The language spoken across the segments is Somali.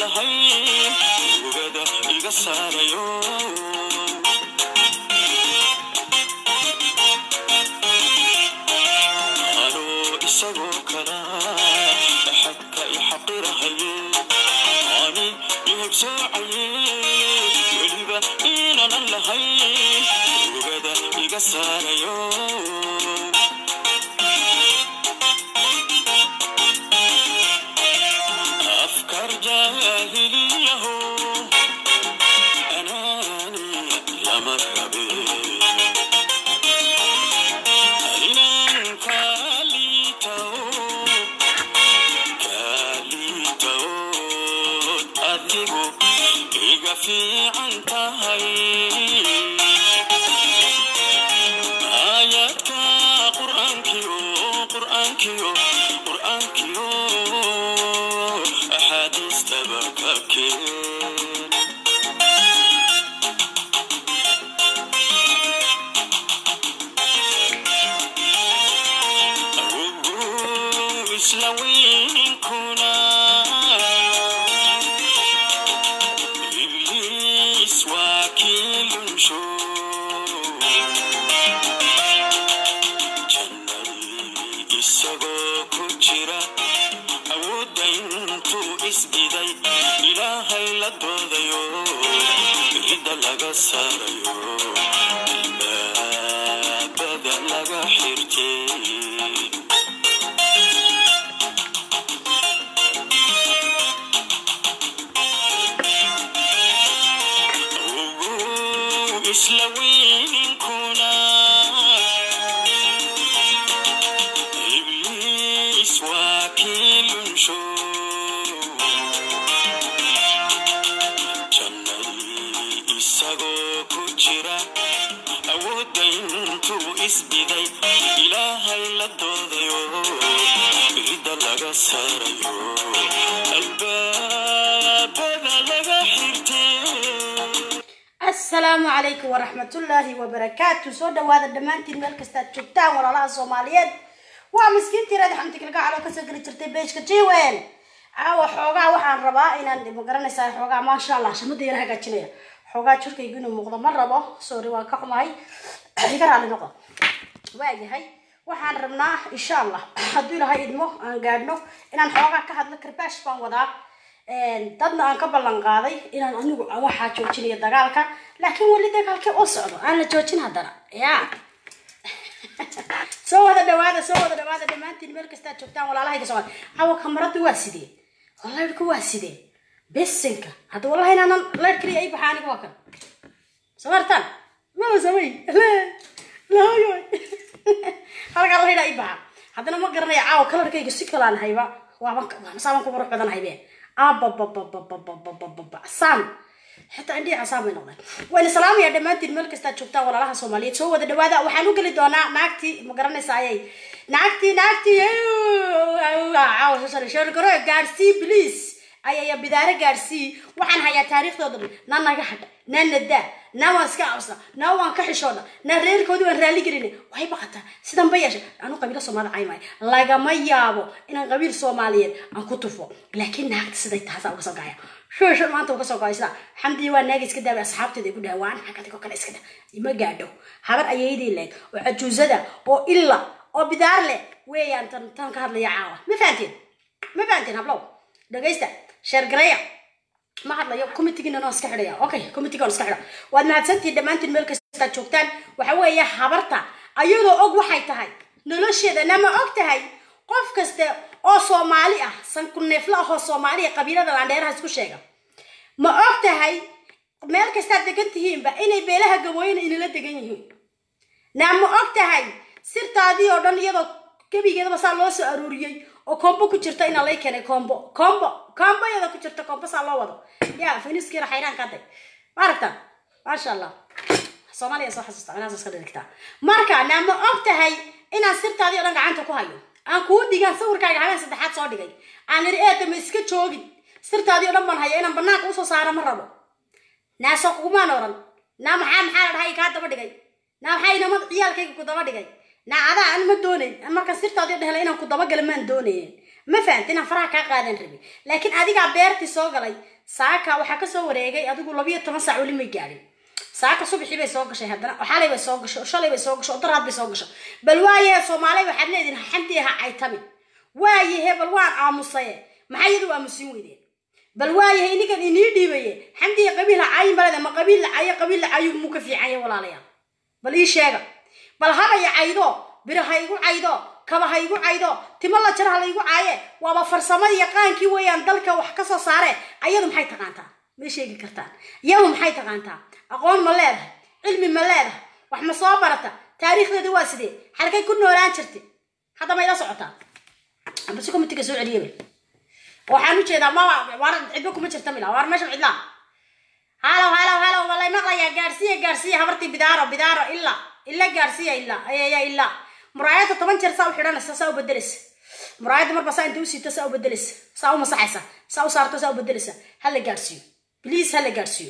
lahayn ugada iga saarayo anoo isagoo kala xadka i xaqirahaye ani ihibsoocaye weliba inanan lahayn ugada iga saarayo afkar jaahiliyaho anaani lama rabe inan kalitao kalitao adigu iga fiican tahay aayadka qur'aankiyo qur'aankiyo qur'aankiyo axaadiistaba ka keen Ugu isla weyninkuna ibliis waa kii lunsho jannadii isagoo ku jira awoodda intuu isdiday ilaahay la doodayo cidda laga saarayo albaabada laga xirtay ugu isla weyninkuna ibliis waa kii lunsho jannadii isagoo ku jira awoodda intuu isbiday ilaahay la doodayo cidda laga saarayo albaabada laga xirtay asalaamu calaykum waraxmatullaahi wabarakaatu soo dhawaada dhammaantiin meel kastaad joogtaan walaalaha soomaaliyeed waa miskiintii raadi xamdi kalgacal oo kasoo geli jirtay beejka jiwen caawa xoogaa waxaan rabaa inaan magaranaysaa xoogaa maasha allah shamada yara hagaajinaya xoogaa jirkaygu inuu muuqdo ma rabo sorry waan ka xumahay iga raali noqo waayahay waxaan rabnaa insha allah hadduu ilahay idmo aan gaadhno inaan xoogaa ka hadlo karbaash baan wadaa dadna aan ka ballan qaaday inaan anigu aan waxaa joojinayo dagaalka laakiin weli dagaalkii u socdo aan la joojin haddana ya soo wada dhawaada soo wada dhawaada dhammaantiin meel kastaad joogtaan walaalahayga socod cawa kamarada waa sidee laydhka waa sidee besinka hadda wallahi inaanan laydh kaliya ay baxaa aniga waa kan soo martaan maba samay lahoyo halkaa laydha ay baxa haddana ma garanaya caawa kalarkayga si kalaan hayba waaban saaban ku qurux badan haybe abababababababababa sam xitaa indhihi casaam bay noqdeen wayna salaamaya dhammaantiin meel kastaad joogtaan walaalaha soomaaliyeed soo wada dhawaada waxaan u geli doonaa naagtii ma garanaysa ayay naagtii naagtii sheergaro gaadsii bliis ayaya bidaare gaadsii waxaan hayaa taariikhdooda dhan na naga hadha na nadaa na waan iska cabsna na waan ka xishoodna na reerkoodii waan raalli gelina waxay baqataa sidan ba yeesha anu qabiilo soomaalida caymaayo lagama yaabo inaan qabiil soomaaliyeed aan ku tufo laakiin naagta siday taasa uga soo gaya shushan maanta uga soo goay sida xamdii waa naaga iska daaba asxaabteeda igu dhaha waan xagadigoo kale iska dah ima gaadho habar ayaydii leeg oo cajuusada oo illa oo bidaar leh weeyaan tan tan ka hadlaya caawa ma fahanteen ma fahanteen hablow dhagaysta sheergareya ma hadlayo committeegiina noo iska xidhaya okay committeegaan iska xidha waad mahadsantihiin dhammaantiin meel kastaad joogtaan waxa weeye habarta ayadoo og waxay tahay nolosheedana ma og tahay qof kaste oo soomaali ah sanku neefla ahoo soomaaliya qabiilada laandheeraha isku sheega ma og tahay meel kastaad degan tihiinba inay beelaha gabooyina inala degan yihiin naa ma og tahay sirtaadii oo dhan iyadoo gebigeedaba saa loo soo aruuriyey oo combo ku jirta inaa lay keenay combo combo combo iyadoo ku jirta combo saa loo wado ya finiskiina xayraan ka day ma aragtaa maasha allah soomaaliya soo xasuusta inaas iska dhigtaa marka naa ma og tahay inaan sirtaadii oo dhan gacanta ku hayo aan kuu dhigaan sawirkaaga habeen saddexaad soo dhigay aan iri eedama iska joogin sirtaadii oo dhan baan haya inaan banaanka usoo saaro ma rabo naa soo kugumaan oran naa maxaa maxaa la dhahay kaa daba dhigay naa maxaa inama ciyaalkayga ku daba dhigay naa adaa an ma doonayn markaan sirtaadii o dhan helay inaan ku dabagala maan doonayn ma fahamti inaan faraha kaa qaadan rabin laakiin adigaa beertii soo galay saaka waxaa kasoo wareegay adigu labiyo toban saac weli may gaadhin saaka subaxii bay soo gashay haddana oo xalay bay soo gashay oo shalay bay soo gashay oo daraad bay soo gashay bal waayahe soomaaliya waxaad leedihin xamdi ha caytami waayahe bal waan aamusaye maxaa iyadu aamusin weydeen bal waayahe inigan inii dhiibaye xamdiga qabiil ha caayin balede ma qabiil la cayo qabiil la cayo muu ka fiican yahay walaalayaal bal ii sheega bal habaya caydo biri ha igu caydo kaba ha igu caydo timo la jara ha la igu caaye waaba farsamada yaqaankii weeyaan dalka wax kasoo saare ayadu maxay taqaantaa ma sheegi kartaan iyadu maxay taqaantaa aqoon ma leedahay cilmi ma leedahay wax ma soo barata taariikhdeeda waa sidee halkay ku noolaan jirta hadda ma ila socotaa ambasi komitiga soo celiyaba waxaan u jeedaa ma waar cidba kuma jirta mila waar meeshan cidlaa halow halow halow walay maqlayaa gaarsiiya gaarsiiya habartii bidaaro bidaaro ila ila gaarsiiya ila ayaya ila muraayadda toban jeer saa u xidhanaysa saa u bedelaysa muraayadda marba saa inta u siita saa u bedelaysa saa u masaxaysa saa u saarto saa u bedelaysa hala gaarsiiyo please hala gaarsiiyo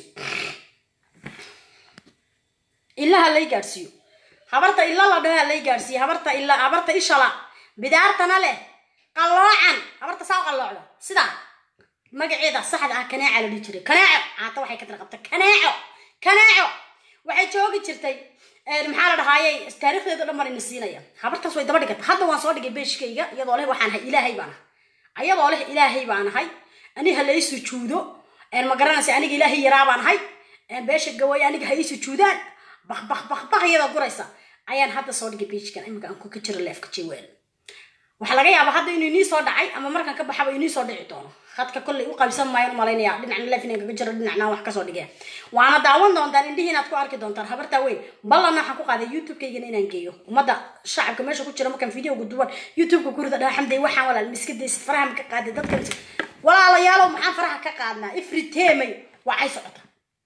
ila halay gaarsiiyo habarta ila la dhaho halay gaarsiiyo habarta ila habarta ishala bidaartana leh qalloocan habarta saa u qalloocdo sidaa magaceeda saxda ah kanaaca la dhihi jiray kanaaco caata waxay ka tarqabta kanaaco kanaaco waxay joogi jirtay maxaa la dhahaayey taariikhdeeda dhan baan ina siinaya habartaas way daba dhigata hadda waan soo dhigay beeshkayga iyadoo leh waxaan ahay ilaahay baan ahay ayadoo leh ilaahay baan ahay ani ha lay sujuudo ma garanaysa aniga ilaahay yaraa baan ahay beesha gaway aniga ha ii sujuudaan bak bak bak bak iyadoo guraysa ayaan hadda soo dhigay beeshkan iminka aan ka jiro leefka jewel waxaa laga yaabaa hadda inuu inii soo dhacay ama markaan ka baxaba inii soo dhici doono hadka kollay u qaybsan maayo umalaynaya dhinacna leef inaan kaga jiro dhinacna wax kasoo dhigeen waana daawan doontaan indhihi inaad ku arki doontaan habartaa weyn ballanna waxaan ku qaaday youtube-kaygana inaan geeyo ummadda shacabka meesha ku jira markaan videoga duwan youtube-ka kurida dhaha xamday waxaan walaal miska daysid faraha ma ka qaaday dadka walaalayaalow maxaan faraha ka qaadnaa ifriteemay waa ay socota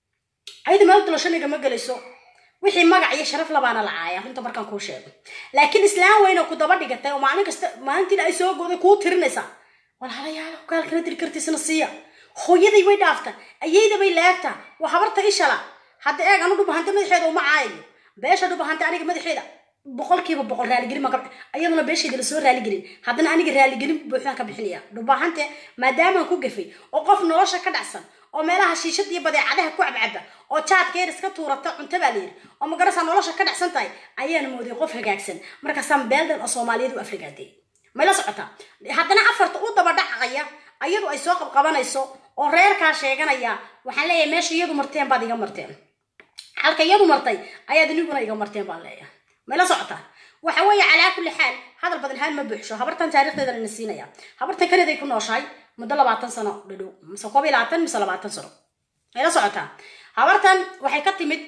ayada meel dolashaniga ma gelayso wixii magac iyo sharaf labaana la caaya runta markaan kuu sheego laakiin islaam weyna ku daba dhigatay oo maalin kasta maalintiina ay soo gooday kuu tirinaysaa walaalayaalo gaalkana diri kartiisna siiya hooyaday way dhaafta ayayda bay laagtaa waa habarta ishala hadda eeg anu dhubahante madaxeeda uma caayayo beesha dhubahante aniga madaxeeda boqolkiiba boqol raaligelin baan ka ayaduna beeshayda lasoo raaligelin haddana aniga raaligelin buuxdaan ka bixinaya dhubahante maadaamaan ku gafay oo qof nolosha ka dhacsan oo meelaha shiishada iyo badeecadaha ku cabcaba oo jaadkeer iska tuurata cunto baa layidhi oo magarasa nolosha ka dhacsan tahay ayaana mooday qof hagaagsan markaasaan beeldan oo soomaaliyeed u afrigaaday mayla socotaa haddana afarta u daba dhacaya ayadu ay soo qabqabanayso oo reerkaa sheeganaya waxaan leeyahay meesha iyadu marteen baad iga marteen halka iyadu martay ayaad iniguna iga marteen baan leeyahay mayla socotaa waxa weeye calaa kulli xaal hadal badan haan ma buuxsho habartan taariikhdeeda ina siinaya habartan kanaday ku nooshahay muddo labaatan sano dhadhow mise koob iyo labaatan mise labaatan sano mayla socotaa habartan waxay ka timid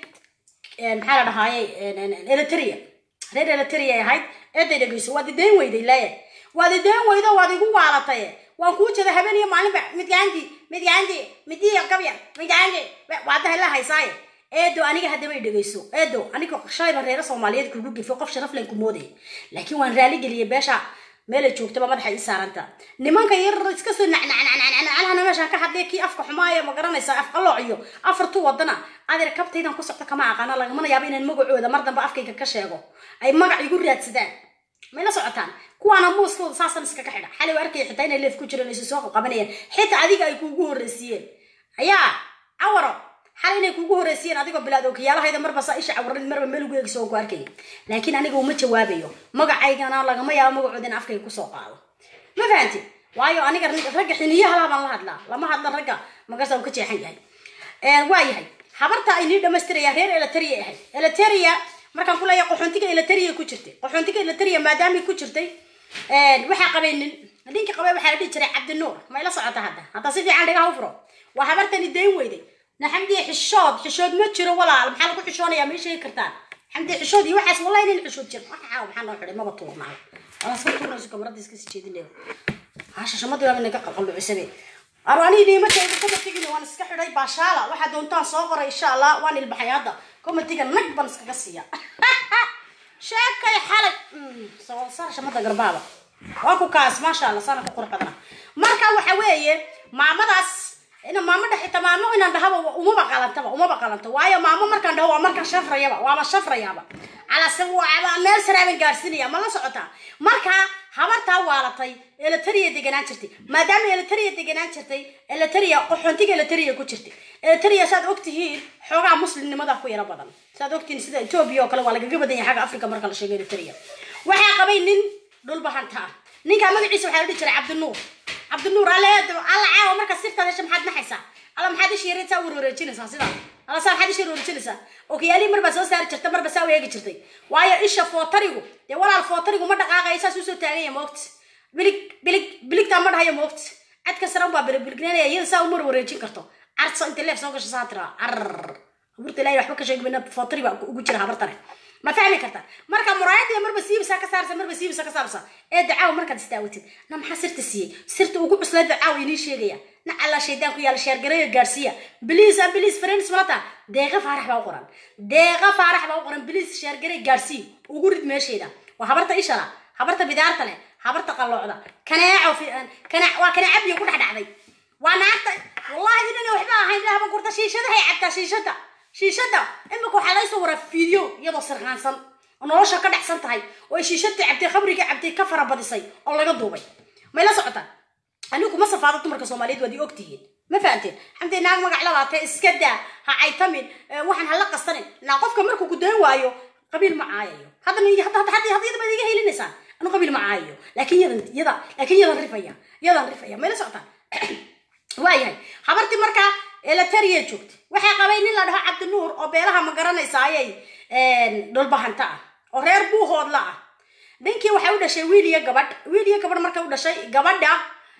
maxaa la dhahaaye eritrea reer eritrea ay ahayd eeday dhegeyso waad ideen weyday leeya waad ideen weydo waad igu waalatay waan kuu jeeda habeen iyo maalinba midgaanti midgaanti midiya gabya midgaanti waadaha la haysaaye eedo aniga haddaba i dhegeyso eedo aniga shalayba reere soomaaliyeed kugu gefo qof sharaf len ku mooday laakiin waan raaligeliyay beesha meelay joogtaba madaxa ii saaranta nimanka yar iska soo nacnacnacnacnacnacna meeshaan ka hadlay kii afka xumaayo ma garanaysa af qalooc iyo afartu wadana adeer kabtaydan ku socta kama aqaana lagamana yaabo inaan magacooda mar dambe afkayga ka sheego ay magac igu raadsadaan mayla socotaan kuwaana muuskooda saasan iskaga xidha xalay waa arkaya xitaa inay leef ku jireen aysu soo qabanayeen xitaa adiga ay kuugu horreysiiyeen ayaa cawaro xal inay kuugu horreysiiyeen adigoo bilaad okiyaalahayda marba saa isha cawaran marba meel ugu eegso ku arkay laakiin aniga uma jawaabayo magacaygana lagama yaabo magacooda in afkayga kusoo qaado ma fahanti waayo aniga ragga xiniyaha baan la hadlaa lama hadla ragga magarsa uu ka jeexan yahay waa yahay habarta ay nii dhamaystiraya reer eliteria ahayd eliteria markaan ku leeyahay qaxoontiga eliteria ku jirtay qaxoontiga eliteria maadaamay ku jirtay waxaa qabay nin ninkii qabay waxaa la dhihi jiray cabdinuur ma ila socota hadda hadda si fiican dhigaha u furo waa habartani dayn weyday naxamdiya xishood xishood ma jiro walaal maxaa lagu xishoonayaa ma sheegi kartaan xamdiya xishood iyo waxaas wallahi nin xishood jiro waxaa maxaa noo xidhay maba tuurnaa waa iska tuurnayso kamarada iska sii jeedin hasha shamadii waa naga qalqallucisabe arwaanii niimatayda komatigiina waan iska xidhay baashaala waxaa doontaan soo qoray insha allah waan ilbaxay hadda komatiga nag baan iskaga siiya sheekay xalay saar shamada garbaaba waa ku kaas maasha allah saana ku qurux badana marka waxa weeye maamadaas ina maamo dhex xitaa maamo inaan dhahaba umaba qalantaba umaba qalanto waayo maamo markaan dhaho waa markaan shafrayaba waaba shafrayaaba calase waa meel saraaban gaarsinaya ma la socotaa marka habartaa waalatay elitaria deganaan jirtay maadaama elitaria deganaan jirtay elitaria qaxoontiga elitaria ku jirtay elitaria saad ogtihiin xoogaa muslimnimada ku yaro badan saad ogtihiin sida etoobiya oo kale waa lagaga badan yahay xagga africa marka la sheego elitaria waxaa qabay nin dhulbahanta ah ninkaa magaciisa waxaa la dhihi jiray cabdinuur cabdinuur alle alla caawa marka sirtaad hesha maxaad naxaysaa alla maxaad ishii yareedsaa warwareejinaysaa sidaa alla saa maxaad ishii warwareejinaysaa okiyaalihii marbaad soo saari jirta marba saa u eegi jirtay waayo isha footarigu dee walaal footarigu ma dhaqaaqaya saas usoo taaganya moogta bilig bilig biligtaa ma dhahayo moogta cadka sare unbaa bilibilignanaya iyada saa umar wareejin karto carso inta leef soo gasho saa tiraa carar abuurta ilaahay waxba ka sheegi mayna footari baa ugu jira habartane ma fahmi karta marka muraayadii marba siibisa ka saarsa marba siibisa ka saarsa ee dacaaw markaad istaawatid na maxaa sirta siiyey sirta ugu cuslayd dacaaw inii sheegaya na alla shaydaan ku yaala sheergareeyo gaarsiiya biliis a biliis friends malata deeqa faarax baa u qoran deeqa faarax baa u qoran biliis sheergarey gaarsii ugu rid meesheeda waa habarta ishala habarta bidaarta leh habarta qalloocda kaneeco kanaac waa kanaaca biyo ku dhex dhacday waa naagta wallahi inana waxba ahayn lahaba gurta shiishadahay cabtaa shiishada shiishada imika waxaa laga soo waraa fiideo iyadoo sirqaansan oo nolosha ka dhexsan tahay oo ay shiishadii cabtay khamrigii cabtay ka farabadisay oo laga duubay may la socotaan anigu kuma safaado dumarka soomaaliyeed waad i ogtihiin ma fahanteen xamdee naag magac labaatee iska daa ha caytamin waxaan hala qasanin naa qofka markuu ku dayn waayo qabiil ma caayayo haddana hadda hadda hadda yadaba iga helinaysaan anu qabiil ma caayayo laakiin yadan yada laakiin yadan rifaya yadan rifaya may la socotaan waayahay habartii markaa elataria joogta waxay qabay nin la dhaho cabdinuur oo beelaha ma garanaysa ayay dhulbahanta ah oo reer buuhoodla ah ninkii waxay u dhashay wiil iyo gabadh wiil iyo gabadh markay u dhashay gabadha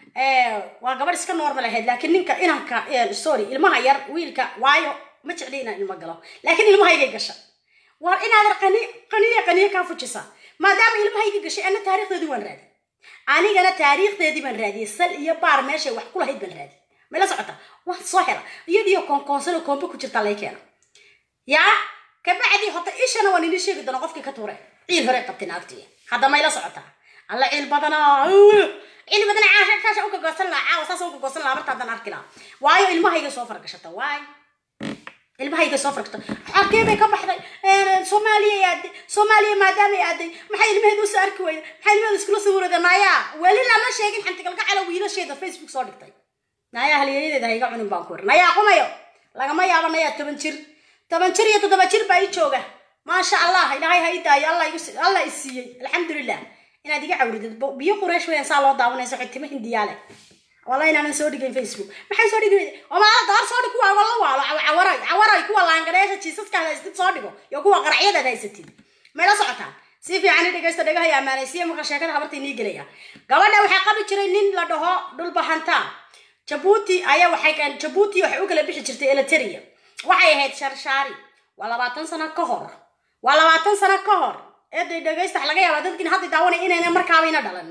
waa gabadh iska normal ahayd laakiin ninka inanka sorry ilmaha yar wiilka waayo ma jecli inaan ilmo galo laakiin ilmahaygay gasha war inaad qani qaniya qaniya kaa fujisa maadaama ilmahayga gashay ana taariikhdeedii waan raadi anigana taariikhdeedii baan raadiyey sal iyo baar meeshay wax ku lahayd baan raadi may la socota waan soo hela iyadiyo koonkoonsano koombe ku jirta lay keena yaa kabacdii hota ishana waan idin sheegi doona qofkii ka tuure ciil hore qabtay naagtii hadda may la socotaa alla ciil badanaa ciil badana caasha kaasha uka goosan lahaa caawa saas uka goosan lahaa marta haddaan arki lahaa waayo ilmahayga soo fargashata waay ilmahayga soo fargashata xagee bay ka baxday soomaaliya aaday soomaaliya maadaamay aaday maxay ilmaheeda usoo arki weyda maxay ilmaheeda iskula soo wareeda nayaa weli lama sheegin xantigalgacala wiilasheeda facebook soo dhigtay nayaa halyeeyadeeda ha iga cunin baan ku iri nayaa qumayo lagama yaabo nayaa toban jir toban jir iyo toddoba jir baa ii jooga maasha allah ilaahay ha ii daayo allah i siiyey alxamdulilah inaad iga cawridid biyo qureesh weyan saa loo daawanayso xitimo hindiyaale walla inaanan soo dhigayn facebook maxay soo dhigi omaa daar soo dhig kuwa la waalo cawaray cawaray kuwa laangareesha jiisaskaad haysatid soo dhigo iyo kuwa qaracyadaad haysatid may la socotaan si fiican i dhegaysta dhagahay ammaanaysiya marka sheekada habarta inii gelaya gabadha waxaa qabi jiray nin la dhaho dhulbahanta jabuuti ayaa waxay jabuuti waxay u kala bixi jirtay eliteria waxay ahayd sharshaari waa labaatan sano ka hor waa labaatan sano ka hor eeday dhegaysta wax laga yaabaa dadkiin hadda daawanay inayna markaabayna dhalan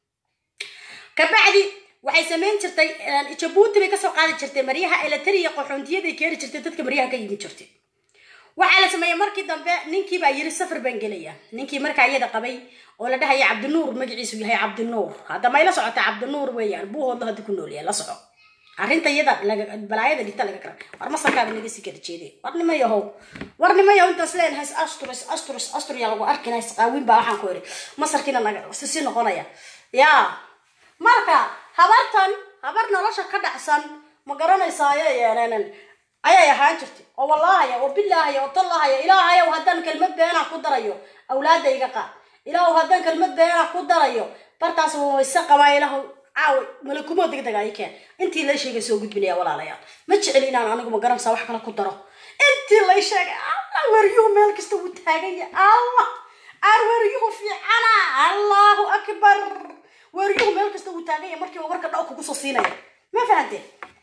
kabacdi waxay samayn jirtay jabuuti bay kasoo qaadi jirtay maryaha eliteria qaxoontiyaday keeni jirtay dadka maryaha ka yimi jirtay waxaa la sameeyey markii dambe ninkii baa yiri safar baan gelaya ninkii markaa iyada qabay oo la dhahaya cabdinuur magaciisu yahay cabdinuur hadda may la socota cabdinuur weeyaan buuhoodla hadda ku noolyahay la soco arrinta iyada balaayada dhigta laga kara war masarkaaba naga sii kala jeeday war nima yahow war nima yahow intaas leenahay asturus asturus astur yaa lagu arkina isqaawin baa waxaan ku iri masarkiina naga sisi noqonaya yaa marka habartan habar nolosha ka dhacsan ma garanaysaa ayay yeeleenan ayay ahaan jirtay oo wallaahaya oo bilaahaya oo tallahaya ilaahayow haddaan kelmad beenaa ku darayo awlaada iga qaad ilaahu haddaan kelmad beenaa ku darayo bartaas wayse qabaa ilaahu caawa malakumoo degdeg ay keen intii lay sheegay soo gudbinaya walaalayaal ma jeceli inaan anigu ma garanaysaa wax kale ku daro intii lay sheegay allah weryuhu meel kasta wuu taaganya allah aan weryuhu fiicana allahu akbar weryuhu meel kasta wuu taaganya markiiba warka dhaw kugu soo siinaya ma fahanteen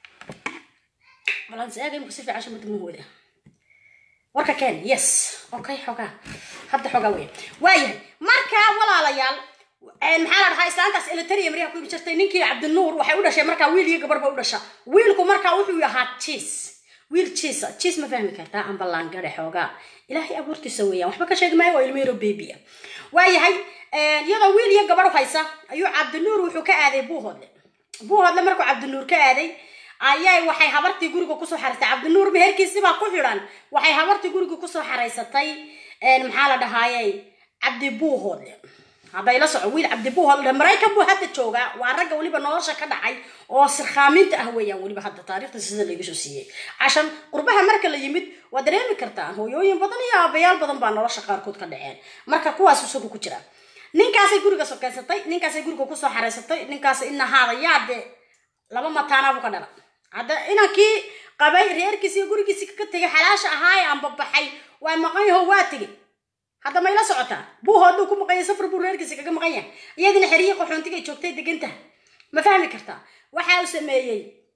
balans eega imku si fiican shamarta muhooda warka keen yes okay xogaa hadda xogaa weya waayahay marka walaalayaal maxaa la dhahaa islaantaas elitaria maryaha ku ibi jirtay ninkii cabdinuur waxay u dhashay markaa wiil iyo gabar ba u dhasha wiilku markaa wuxuu ahaa jiis wiil jiis jiis ma fahmi kartaa amba laangare xoogaa ilaahay abuurtiisa weeyaan waxba ka sheegi maayo waa ilmo yaro baby ah waayahay iyadoo wiil iyo gabar haysa ayuu cabdinuur wuxuu ka aaday buuhoodle buuhoodle markuu cabdinuur ka aaday ayay waxay habartii guriga kusoo xaraysatay cabdinuur meherkiisibaa ku xidhan waxay habartii guriga kusoo xaraysatay maxaa la dhahaayey cabdi buuhoodle hadday la soco wiil cabdi buuhoodle maraykan buu hadda joogaa waa ragga weliba nolosha ka dhacay oo sirkhaaminta ah weeyaan weliba hadda taariikhda sida lagu soo siiyey cashan qurbaha marka la yimid waa dareemi kartaa hooyooyin badan iyo aabayaal badan baa nolosha qaarkood ka dhaceen marka kuwaas isagu ku jira ninkaasay guriga sokeysatay ninkaasay guriga kusoo xaraysatay ninkaas inahaada yaa dee laba mataanabuu ka dhala hadda inankii qabay reerkiisi iyo gurigiisi ka tegay xalaasha ahaaye aan babaxay waa maqan yaho waa tegay hadda may la socotaa buuhooduu ku maqanya safar buu reerkiisi kaga maqan yahay iyadina xeriyi qaxoontiga ay joogtay degantaha ma fahmi kartaa waxa uu sameeyey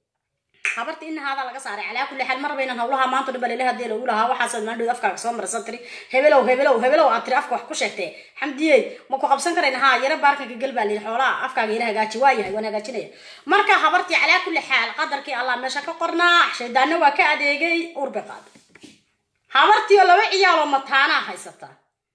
habarta inahaada laga saaray calaa kulli xaal marba inaan hawlaha maanta dhan balele hadii lagu lahaa waxaasaad maandhood afkaaga soo marsan tiri hebelow hebelow hebelow aad tiri afka wax ku sheegtee xamdiyey ma ku qabsan karayn haa yaro baarkanka gal baa lihi xoolaha afkaaga ila hagaaji waa yahay waan hagaajinaya marka habartii calaa kulli xaal qadarkii allah meesha ka qornaa shaydaanna waa ka adeegay urbe qaada habartii oo laba ciyaaloo mataanaa haysata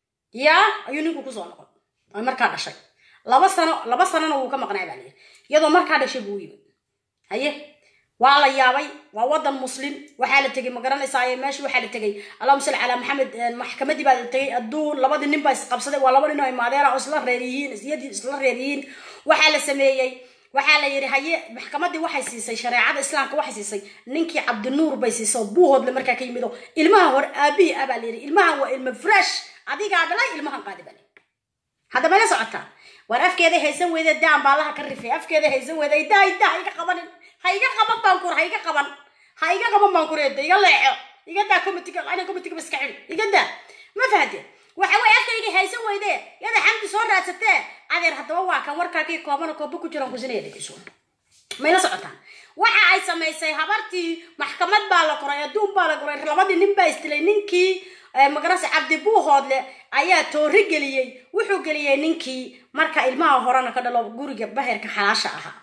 yaa ayuu ninku kusoo noqon oo markaa dhashay laba sano laba sanona wuu ka maqnaa baa lihi iyadoo markaa dhashay buu yimid haye waa la yaabay waa wadan muslim waxaa la tegay ma garanaysaa meesha waxaa la tegay allahuma salli calaa maxamed maxkamadii baa la tegay adduun labadii nin baa isqabsaday waa laba nin oo imaadeena oo isla reer yihiin isyadii isla reer yihiin waxaa la sameeyey waxaa la yidhi haye maxkamadii waxay siisay shareecada islaamka waxay siisay ninkii cabdinuur bay siisay oo buuhoodle markaa ka yimid oo ilmaha hore aabihii ah baa la yidhi ilmahan waa ilma fresh adigaa dhalay ilmahan qaadi baa hadda mayla socotaa war afkeeda haysan weyde daan baa allaha ka rifay afkeeda haysan weyde idaa idaa ha iga qabanin ha iga qaban baan kur ha iga qaban ha iga qaban baan kureeda iga leexo iga daa comitiga ana comitiga ba iska xidhi iga daa ma fahde waxa way afkayga haysan weyde yada xamdi soo raadsatee adeer haddaba waa kan warkaagii koobana kooba ku jiraan kusinaya dhegeyso mayla socotaan waxa ay samaysay habartii maxkamad baa la qoray adduun baa la qoray labadii nin baa isdilay ninkii magarase cabdi buuhoodle ayaa toori geliyey wuxuu geliyey ninkii marka ilmaha horena ka dhalo guriga baherka xalaasha ahaa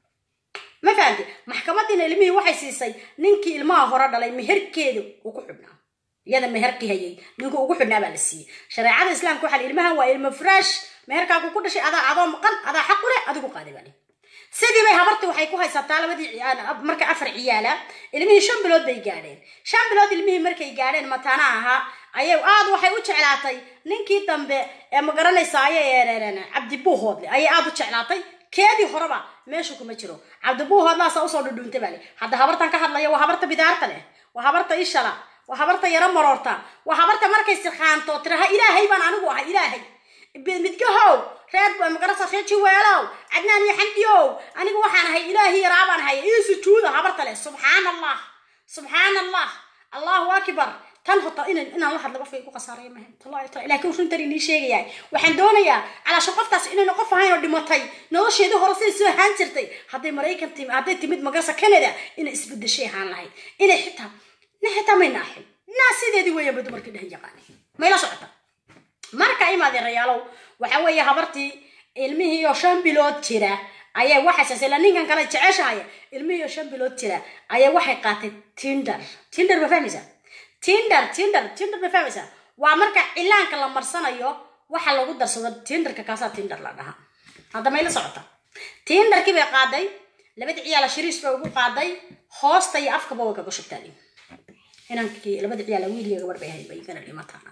ma fahamti maxkamadiina ilmihii waxay siisay ninkii ilmaha hore dhalay meherkeeda uu ku xidhnaa iyada meherkii hayay ninkii ugu xidhnaa baa la siiyey shareecada islaamka waxaa ilmahan waa ilmo fresh meherkaaku ku dhashay adaa adoo maqan adaa xaq u leh adigu qaadi baa sidii bay habartii waxay ku haysataa labadii marka afar ciyaala ilmihii shan bilood bay gaadheen shan bilood ilmihii markay gaadheen mataana ahaa ayay aad waxay u jeclaatay ninkii dambe ee ma garanaysaay cabdi buuhoodle ayay aad u jeclaatay keedii horeba meesha kuma jiro cabdi buuhoodlaasaa usoo dhudhuuntay baa le hadda habartan ka hadlaya waa habarta bidaarta leh waa habarta ishala waa habarta yaro maroorta waa habarta markay sirkhaanto tiraha ilaahay baan anigu ahay ilaahay midgahow reer magarasa reer jiweelow cadnaan iyo xamdiyow anigu waxaan ahay ilaahi yaraa baan ahay ii sujuuda habarta leh subxaan allah subxaan allah allahu akbar tan hota inan inaan la hadlo qofka igu khasaaraya maha tallahi taala laakiin runtan inii sheegaya waxaan doonayaa calaashan qoftaas inayna qof ahayn oo dhimatay nolosheedii hore siday soo ahaan jirtay hadday maraykan timi hadday timid magarasa canada inay isbedeshay ahaan lahayd inay xitaa na xitaa may naaxin naa sideedii weeyanba dumarkii dhahan yaqaanay mayla socota marka imaadeerayaalow waxa weeye habartii ilmihii oo shan bilood jira ayay waxay sasela ninkan kale jeceshahay ilmihii oo shan bilood jira ayay waxay qaatay tinder tinder ma fahmaysaa tinder tinder tinder ma fahmaysaa waa marka cilaanka la marsanayo waxa lagu darsado tinderka kaasaa tinder la dhahaa hadda mayla socota tinderkii bay qaaday labada ciyaala shiriis bay ugu qaaday hoosta iyo afkaba way kaga shubtaan inankii labada ciyaala wiiliga gabar bay ahayd bay igana dhimataana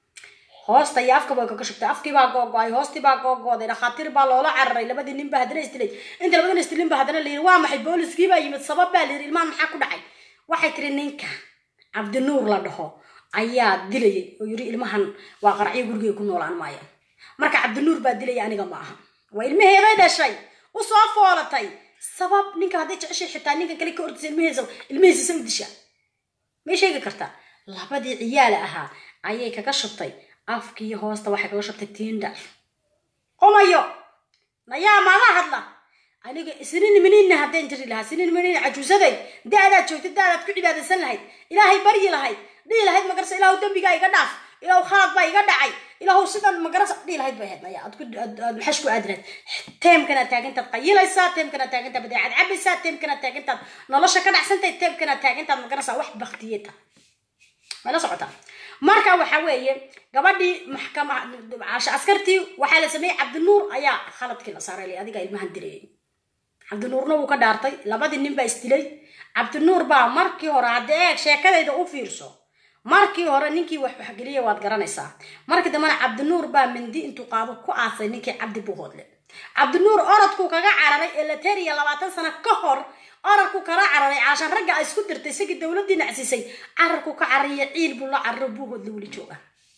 hoosta iyo afka way kaga shubtay afkii baa googo-ay hoostii baa googooday dhakhaatiir baa loola cararay labadii nin baa haddana isdilay inta labadana isdilin baa haddana layiri waa maxay booliskii baa yimid sabab baa layiri ilmahan maxaa ku dhacay waxay tiri ninka cabdinuur la dhaho ayaa dilayay oo yiri ilmahan waa qaracyo gurigay ku noolaan maaya marka cabdinuur baa dilaya aniga ma aha waa ilmaheeday dhashay u soo foolatay sabab ninka hadday jeceshay xitaa ninka kale ka ordisa ilmaheesa ilmaheesa sa u dishaa may sheegi kartaa labadii ciyaala ahaa ayay kaga shubtay afkii hoosta waxay kaga shubtay tinder qumayo nayaa maala hadla aniga isnin minina haddaan jiri lahaa sinin minina cajuusaday da-daad joogtay da-daad ku cibaadaysan lahayd ilaahay baryi lahayd dhihi lahayd magarasa ilaahu dembigaa iga dhaaf ilaahu khalad baa iga dhacay ilaahu sidan magarasa dhihi lahayd bay ahayd naya aad ku aad maxash ku aadi lahayd teemkanaad taagantaad qayilaysaa teemkanaad taagantaad badeecad cabaysaa teemkanaad taagantaad nolosha ka dhacsantahay teemkanaad taagantaad magarasa wax baktiyeta mala socotaa marka waxa weeye gabadhii maxkama askartii waxaa la sameeyey cabdinuur ayaa khaladkii la saaray adiga ilmahan dilayay cabdinuurna wuu ka dhaartay labadii nin baa isdilay cabdinuur baa markii hore haddii eeg sheekadayda u fiirso markii hore ninkii wax waxgeliya waad garanaysaa markii dambena cabdinuur baa mindi intuu qaado ku aasay ninkii cabdi buhoodle cabdinuur orodkuu kaga cararay eleteriya labaatan sano ka hor orodkuu kala cararay caashan ragga ay isku dirtay isagii dowladii nacsiisay cararkuu ka carariya ciil buu la cararo buuhoodle weli jooga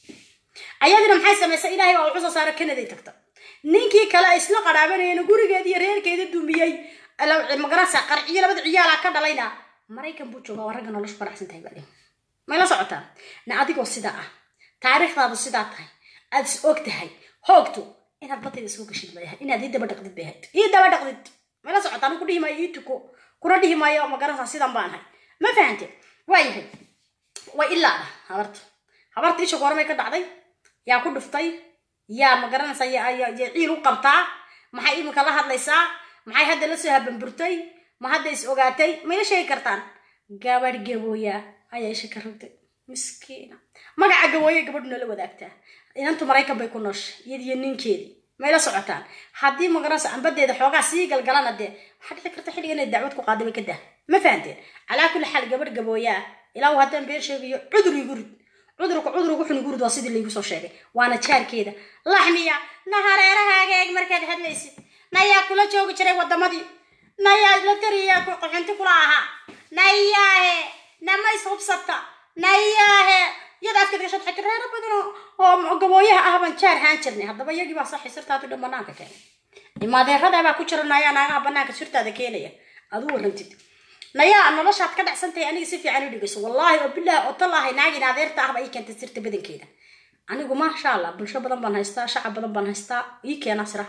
ayadina maxay samaysay ilaahay baa wuxuu soo saara kanaday tagta ninkii kale ay isla qadhaabanayeen gurigeedi iyo reerkeeda dumiyey magarasa qarciyo labada ciyaala ka dhalayna maraykan buu joogaa waa ragga noloshu faraxsan tahay baa may la socotaa na adigoo sidaa ah taariikhdaadu sidaa tahay aad is og tahay hoogto inaad batayda soo gashid bay ahayd inaad ii daba dhaqdid bay ahayd ii daba dhaqdid may la socotaa anigu dhihi maayo ii tuko kuna dhihi maayo magarasa sidan baan ahay ma fahante waayahay way ilaada habarta habarta isha goormay ka dhacday yaa ku dhuftay yaa magaranaysa yaa ciil u qabtaa maxay iminka la hadlaysaa maxay hadda la soo habanburtay ma hadda is ogaatay mayla sheegi kartaan gabadh gabooya ayaa isha ka rogtay miskiina magaca gabooye gabadhuna la wadaagtaa inantu maraykan bay ku nooshay iyadiyo ninkeedii mayla socotaan haddii magaranaysa ambadeeda xoogaa sii galgalana dee waxaa dhici karta xilliga inay dacwad ku qaadibay ka dah ma fahanteen calaa kulli xaal gabadh gabooyaa ilaa uu haddaan been sheegayo cudur igu rid cudurka cudurka wuxuu igu rid waa sidii laygu soo sheegay waana jaarkeeda laxmiya na hareerahaaga eeg markaad hadlaysid nayaa kula joogi jiray wadamadii nayaa la tariya qaxunti kula ahaa nayaahe nama ishubsata nayaahe iyada afka gashad xagga reero badan oo gabooyaha ah baan jaar haan jirnay haddaba iyagii baa saxi sirtaadu dhan banaanka keenay imaadeeradaa baa ku jira nayaa naagaha banaanka sirtaada keenaya aad u warantid nayaa noloshaad ka dhacsantahay aniga si fiican u dhigayso wallaahi oo bilaahi oo talaahay naagin adeerta ahba ii keentay sirta badankeeda anigu maasha allah bulsho badan baan haystaa shacab badan baan haystaa ii keena sira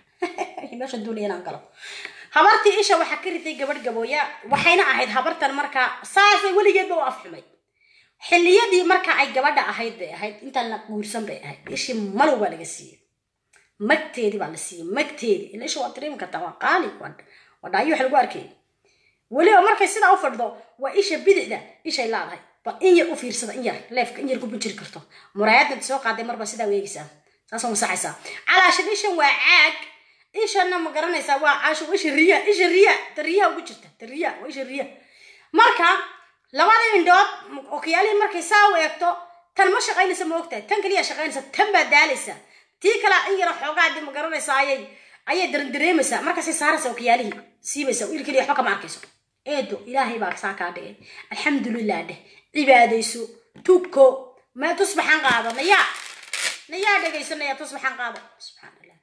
meesha duuniya inaan galo habartii isha waxaa ka riday gabadh gabooya waxayna ahayd habartan markaa saasay weligeedba u afxumay xilliyadii marka ay gabadha ahayd bay ahayd intaan la guursan bay ahayd ishii malow baa laga siiyey magteedii baa la siiyey magteedii ila isha waa dareemi kartaa waa qaali waa dhaayo wax lagu arkay weliba markay sidaa u fadhido waa isha bidixda ishay laadahay bal in yar u fiirsada in yar leefka in yar ku bunjiri karto muraayadda soo qaaday marba sidaa weegaysaa saasoo masaxaysaa calaashan ishan waa caag ishana ma garanaysaa waa caasho isha riya isha riya ta riyaha ugu jirta ta riya waa isha riya marka labada indhood okiyaalihii markay saa u eegto tan ma shaqaynaysa ma ogtahay tan kaliya shaqaynaysa tan baa daalaysa tii kale in yara xoogaadii ma garanaysaa ayay ayay darendareemaysaa markaasay saaraysa okiyaalihii siibaysa wiil kaliya waxba kama arkayso eedo ilaahay baa saa kaa dhigay alxamdulilah dheh cibaadayso tuko ma tusbaxan qaado nayaa nayaa dhegayso nayaa tusbaxan qaado subxaan allah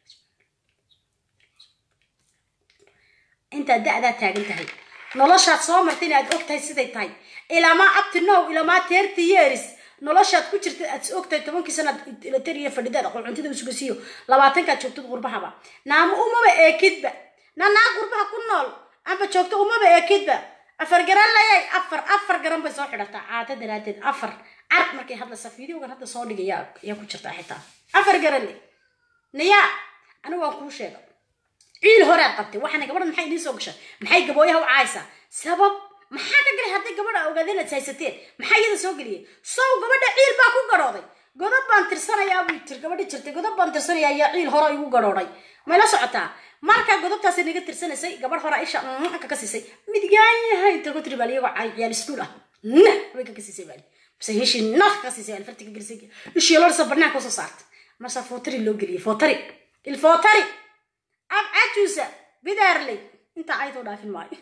intaad da-daa taagan tahay noloshaad soo martay inaad og tahay siday tahay ilaamaa abti now ilaamaa thirty years noloshaad ku jirta aad og tahay tobankii sanaad latariya fadhidaad aqooncuntida usugasiyo labaatankaad joogtad qurbahaba naama umaba eekidba na naa qurbaha ku nool amba joogto umaba eekidba afar garan layay afar afar garan bay soo xidhataa caada daraadeed afar car markay hadlaysa fideogan hadda soo dhigaya ayaa ku jirtaa xitaa afar garan le nayaa anigu waan kuu sheega ciil horaad qabtay waxaana gabadha maxay idiin soo gashay maxay gabooyaha u caaysaa sabab maxaa ka galay hadday gabadha ogaadeen aad haysateen maxaa iyada soo geliyay sow gabadha ciil baa ku gadhooday godob baan tirsanayaa buu tir gabadhi jirtay godob baan tirsanayaa ayaa ciil hore igu gadhoodhay may la socotaa markaa godobtaasi naga tirsanaysay gabadh hore isha ka ka siisay midgaan yahay inta ku tiri baal iyagoo ciyaal iskuul ah na way ka siisay baal base heshii naf ka siisay baal fartiga gelisay ishii lorsa banaanka soo saartay marsa footari loo geliyay footari il footari ab cajuusa bidaarley inta caydoo dhaafin maayo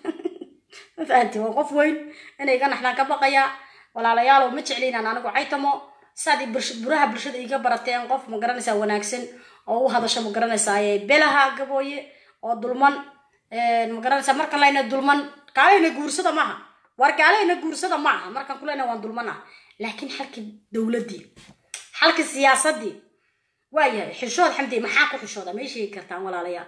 ma fahanti waa qof weyn inay iga naxdaan ka baqayaa walaalayaalow ma jeclaynaan anigu caytamo saad buraha bulshada iga barateen qof ma garanaysaa wanaagsan oo u hadasho ma garanaysaa belaha gabooye oo dulman ma garanaysaa markan layna dulman kaalayna guursada maaha war kaalayna guursada ma aha markan kuleyna waan dulman ah laakiin xalkii dowladdii xalkii siyaasadii waayahay xishood xamdi maxaa ku xishooda may sheegi kartaan walaalayaal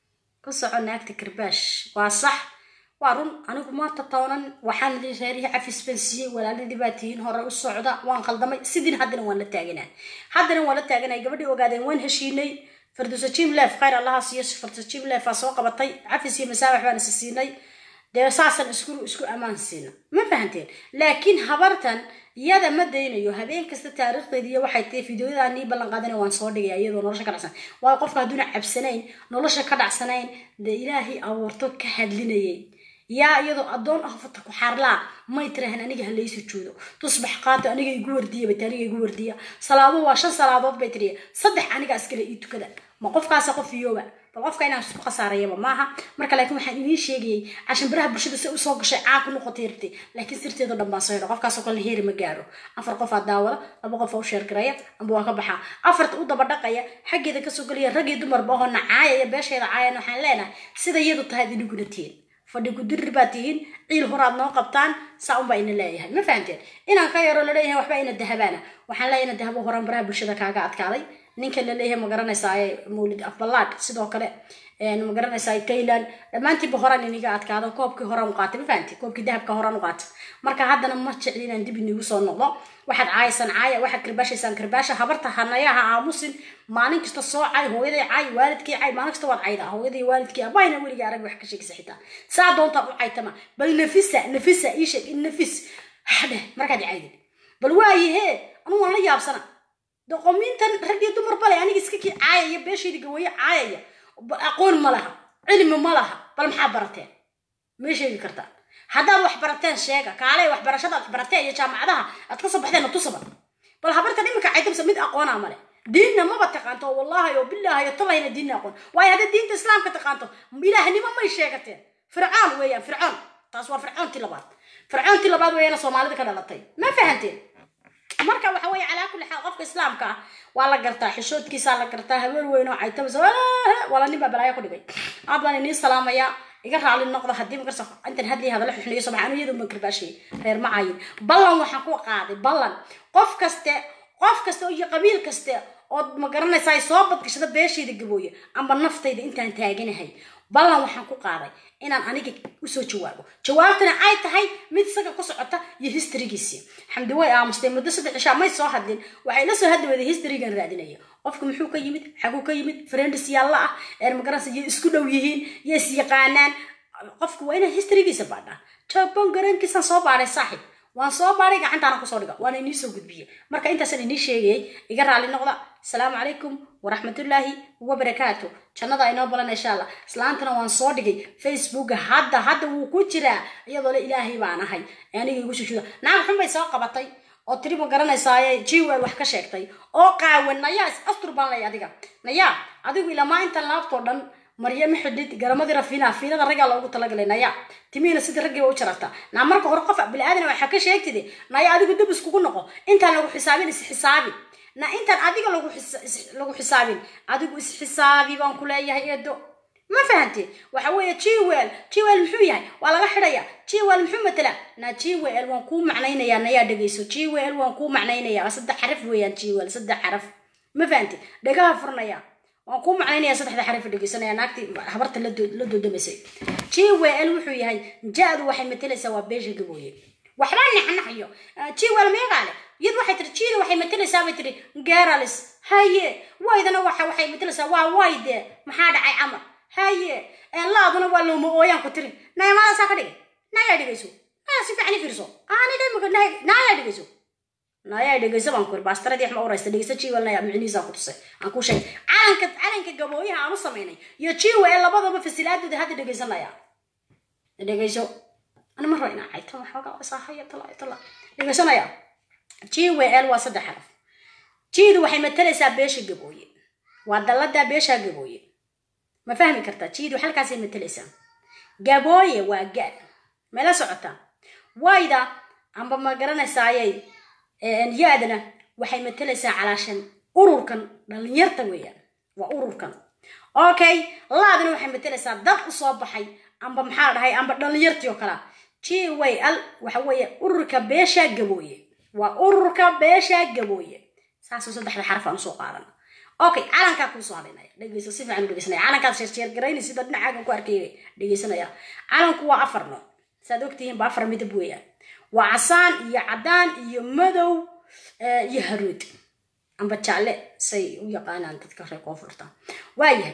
ka soco naagta karbaash waa sax waa run anigu maanta toonan waxaan reerihii cafis baan siiyey walaaladii baa tihiin hore u socda waan khaldamay sidiin haddana waan la taaganaa haddana waan la taaganay gabadhii ogaadeen waan heshiinay farduusa jim leef khayr allaha siiyo farduusa jim leef aa soo qabatay cafis iyo masaabax baan isi siinay dee saasaan isku isku ammaan siina ma fahanteen laakiin habartan iyada ma daynayo habeen kasta taariikhdeedi iyo waxay tahay fideoyadaa nii ballan qaadana waan soo dhigaya iyadoo nolosha ka dhacsan waayo qofka hadduuna cabsanayn nolosha ka dhacsanayn dee ilaahay abuurto ka hadlinayay yaa iyadoo addoon ah fata ku xaarlaa may tirahan aniga ha laysu joodo tusbax qaato aniga igu wardiya bat aniga igu wardiya salaaduhu waa shan salaadood bay tiriya saddex aniga askale ii tukada ma qofkaasa qof iyooba bal qofka inaan isku khasaarayaba maaha marka laakiin waxaan idiin sheegayay cashanbiraha bulshada si usoo gashay caa ku noqotay irtay laakiin sirteedo dhan baan soo helo qofkaasoo kale heeri ma gaaro afar qof aa daawada laba qof aa u sheergaraya amba waa ka baxaa afarta u daba dhaqaya xaggeeda kasoo gelaya rag iyo dumarba ahoo nacaayaya beesheeda caayan waxaan leenahay sida iyadu tahay idiniguna tihiin fadhi kudirir baad tihiin ciil horaad noo qabtaan saa unbaa ina leeyahay ma fahamteen inaan ka yaro laleeyahay waxba ina dahabaana waxaan leeyahay ina dahabo horaan baraha bulshada kaaga adkaaday ninka laleeyahay magaranaysaa mawlid afbalaad sidoo kale magaranaysaa tayland dhammaantiiba horaan iniga adkaado koobkii horaan u qaatay ma fahamti koobkii dahabka horaan u qaatay marka haddana ma jecli inaan dib inigu soo noqdo waxaad caayasan caaya waxaad karbaashaysaan karbaasha habarta hanayaha aamusin maalin kasta soo cay hooyaday cay waalidkii cay maalin kasta waad caydaa hooyaday waalidkii abayna weliga arag wax ka sheegaysa xitaa saa doontaa u caytama bal nafisa nafisa ii sheeg in nafis hadhe markaad caydid bal waayahee anu waan la yaabsana doqomiintan rag iyo dumar bale aniga iska kii caayaya beeshayda gawaye caayaya aqoon ma laha cilmi ma laha bal maxaa barateen may sheegi kartaa haddaad wax barateen sheega kaale waxbarashada aad barateen iyo jaamacadaha aad kasoo baxdeen na tusaba bal habartan iminka caydamsa mid aqoonaa male diinna maba taqaanto wallahi oo billahi iyo tallayna diinna aqoon waayo hadday diinta islaamka taqaanto ilaahnimo may sheegateen fircoon weeyaan fircoon taas waa fircoontii labaad fircoontii labaad weeyana soomaalida ka dhalatay ma fahanteen marka waxa weeye calaa kulli xaal qofka islaamka ah waa la gartaa xishoodkiisaa la gartaa haween weyn oo caytabas wala nin baa balaayo ku dhigay aad baan inii salaamayaa iga raali noqda haddii makarsa intan hadlii hadala xuxniyo sobax anu iyadu makarbaashay reer macayin ballan waxaan ku qaaday ballan qof kaste qof kaste iyo qabiil kaste ood ma garanaysaa ay soo badgashada beeshayda gabooye amba naftayda intaan taaganahay ballan waxaan ku qaaday inaan aniga usoo jawaabo jawaabtana ay tahay mid isaga ku socota iyo historygiisii xamdi way aamustay muddo saddex cishaa may soo hadlin waxay la soo hadli weyday historygan raadinaya qofka muxuu ka yimid xaguu ka yimid friends yaalla ah ee magaranaysa iyo isku dhow yihiin iyo is yaqaanaan qofka waa inaan historygiisa baadhaa jabon garankiisaan soo baadhay saaxib waan soo baaray gacantaana kusoo dhiga waana inii soo gudbiyey marka intaasaan inii sheegayay iga raali noqda asalaamu calaykum waraxmatullaahi wabarakaatu jannada inoo balan insha allah islaantana waan soo dhigay facebooka hadda hadda wuu ku jiraa iyadoo le ilaahay baan ahay aniga igu sushuda naag xun bay soo qabatay oo tiri ma garanaysaaye jiwel wax ka sheegtay oo qaawan nayaa is astur baan lay adiga nayaa adigu ilamaa inta laabtoo dhan maryamo xidhid garamadii rafiina fiinada raggaa loogu talagalay naya timiina sidii raggii u jararta naa marka hore qof bili-aadan waxaa ka sheegtide naya adigu dab iskugu noqo intaan lagu xisaabin is xisaabi na intaan adiga lagu lagu xisaabin adigu is xisaabi baan ku leeyahay eedo ma fahante waxa weeye jiwel jiwel muxuu yahay waa laga xidhaya jiwel muxuu matala na jiwel waan kuu macnaynayaa nayaa dhegayso jiwel waan kuu macnaynayaa saddex xaraf weeyaan jiwel saddex xaraf ma fahante dhagaha furnaya waan kuu macnaynaya saddexda xarif dhegeysanaya naagtii habarta la doodamaysay jiwel wuxuu yahay ja-du waxay matalaysaa waa beesha gabooye waxba naxnaxyo jiwel meegaale iyad waxay tiri jiida waxay matalaysaa bay tiri geralis haye waydana waxa waxay matalaysaa waa wayde maxaa dhacay camar haye laaduna waa looma ooyaan ku tiri nayamadasaa ka dhigay nayaa dhegeyso naya si fiican i fiirso aanidhamika nayaa dhegeyso nayaa dhegeyso baan kuri baastaradii wax ma oraysta dhegeyso jiwel naya micnihiisaan ku tusay aan kuu sheegay calanka calanka gabooyaha aan u samaynay iyo jiwel labadaba fasilaadooda hadda dhegeysanaya dhegeyso ana mar raba inaan cayto waxoogaa isahaya tala tala dhegeysanaya jiwel waa saddex xaraf jiidu waxay matalaysaa beesha gabooye waa dalladaa beesha gabooye ma fahmi kartaa jiidu halkaasay matalaysaa gabooye waa ga mala socotaa wayda amba ma garanaysaaye ya-dana waxay matalaysaa calaashan ururkan dhalinyarta weeyaan waa ururkan okay laadana waxay matalaysaa dad usoo baxay amba maxaa dhahay amba dhalinyartii oo kalea g way al waxa weeye ururka beesha gabooye waa ururka beesha gabooye saasoo saddexda xaraf aan usoo qaadan okay calankaa kuusoo hadhaynaya dhegeyso si fiican u dhegeysanaya calankaad sheersheergarayni sida dhinacaagan ku arkay dhegeysanaya calanku waa afar nooc saad ogtihiin ba afar midab weeyaan waa casaan iyo cadaan iyo madow iyo haruud amba jaalle say u yaqaanaan dadka reer koonfurta waayahay